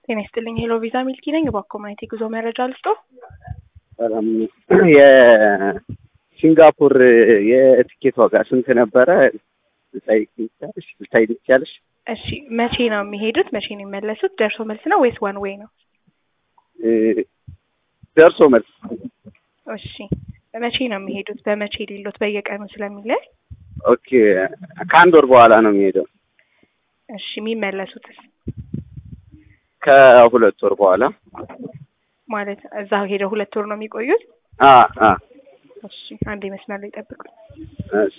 ጤና ይስጥልኝ። ሄሎ ቪዛ ሚልኪ ነኝ። እባክዎ ማየት የጉዞ መረጃ ልስጦ? ሰላም የሲንጋፖር የትኬት ዋጋ ስንት ነበረ? ልጠይቅ ትችያለሽ? ልታይ ትችያለሽ? እሺ መቼ ነው የሚሄዱት? መቼ ነው የሚመለሱት? ደርሶ መልስ ነው ወይስ ዋን ዌይ ነው? ደርሶ መልስ። እሺ መቼ ነው የሚሄዱት? በመቼ ሌሎት በየቀኑ ስለሚለይ ኦኬ ከአንድ ወር በኋላ ነው የሚሄደው። እሺ የሚመለሱትስ ከሁለት ወር በኋላ ማለት እዛ ሄደው ሁለት ወር ነው የሚቆዩት? አ አ እሺ አንዴ መስመር ላይ ጠብቁ። እሺ